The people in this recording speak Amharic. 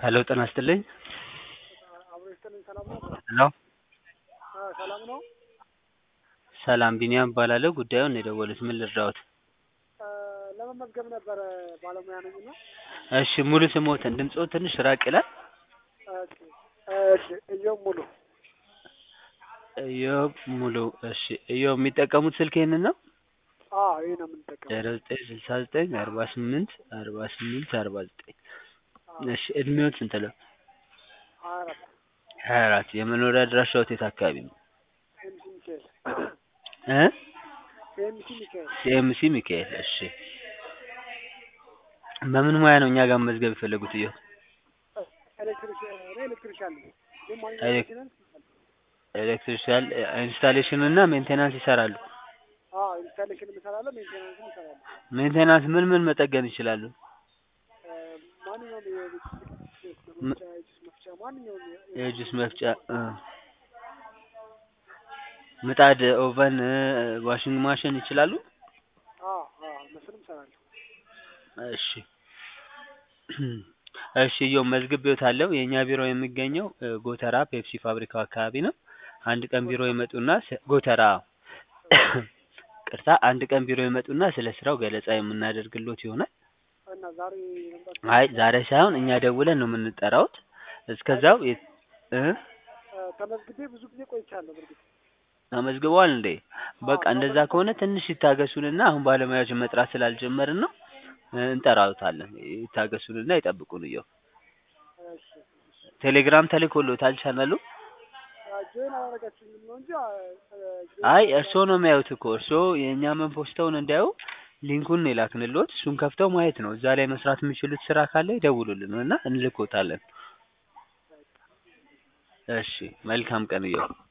ሄሎ ጤና ይስጥልኝ። አብሮ ይስጥልኝ። ሰላም ነው? ሄሎ አ ሰላም ነው? ሰላም ቢኒያም እባላለሁ። ጉዳዩን ነው የደወሉት። ምን ልርዳዎት? አ ለመመዝገብ ነበረ ባለሙያ ነኝ እና እሺ ሙሉ ስሞትን ድምፅዎ ትንሽ ራቅ ይላል። ኦኬ እሺ እዮብ ሙሉ ኢዮብ ሙሉ። እሺ ኢዮብ የሚጠቀሙት ስልክ ይሄንን ነው? አ ይሄ ነው የምንጠቀመው። ዜሮ ዘጠኝ ስልሳ ዘጠኝ አርባ ስምንት አርባ ስምንት አርባ ዘጠኝ እሺ እድሜዎት ስንት ነው? ሀያ አራት ሀያ አራት የመኖሪያ አድራሻዎት የት አካባቢ ነው? ኤምሲ ሚካኤል እ ኤምሲ ሚካኤል ሲኤምሲ ሚካኤል። እሺ በምን ሙያ ነው እኛ ጋር መመዝገብ የፈለጉት ኢዮብ? ኤሌክትሪሽን እኔ ኤሌክትሪሻን ነኝ። ግን ማንኛውም ኤሌክ- ሜንቴናንስ ይሰራል። ኤሌክትሪሻል ኢንስታሌሽን እና ሜንቴናንስ ይሰራሉ። አ ኢንስታሌሽን እሰራለሁ፣ ሜንቴናንስም እሰራለሁ። ሜንቴናንስ ምን ምን መጠገን ይችላሉ? አ ማንኛውም የቤት ም- መፍጫ፣ የጁስ መፍጫ ማንኛውም የ- የጁስ መፍጫ እ ምጣድ፣ ኦቨን፣ እ ዋሽንግ ማሽን ይችላሉ? አ አ እነሱንም እሰራለሁ። እሺ እሺ እዮብ መዝግቤዎታለሁ። የእኛ ቢሮ የሚገኘው እ ጎተራ ፔፕሲ ፋብሪካው አካባቢ ነው። አንድ ቀን ቢሮ ይመጡና ስ- ጎተራ ቅርታ አንድ ቀን ቢሮ ይመጡና ስለ ስራው ገለጻ የምናደርግሎት ይሆናል። እና ዛሬ መምጣት አይ ዛሬ ሳይሆን እኛ ደውለን ነው የምንጠራውት። እስከዛው የ- እ አ ተመዝግቤ ብዙ ጊዜ ቆይቻለሁ። በርግጥ ተመዝግበዋል እንዴ? በቃ እንደዛ ከሆነ ትንሽ ይታገሱንና አሁን ባለሙያዎችን መጥራት ስላልጀመርን ነው እ እንጠራውታለን። ይታገሱንና ይጠብቁን እየው እሺ ቴሌግራም ተልኮሎታል ቻናሉ። ጆይን አላደረጋችሁኝም ነው እንጂ አ ጆይን አይ እርስዎ ነው የሚያዩት እኮ እርስዎ የእኛ መንፖስተውን እንዲያዩ ሊንኩን የላክንሎት እሱን ከፍተው ማየት ነው። እዛ ላይ መስራት የሚችሉት ስራ ካለ ይደውሉልን እና እንልኮታለን። እሺ መልካም ቀን እየው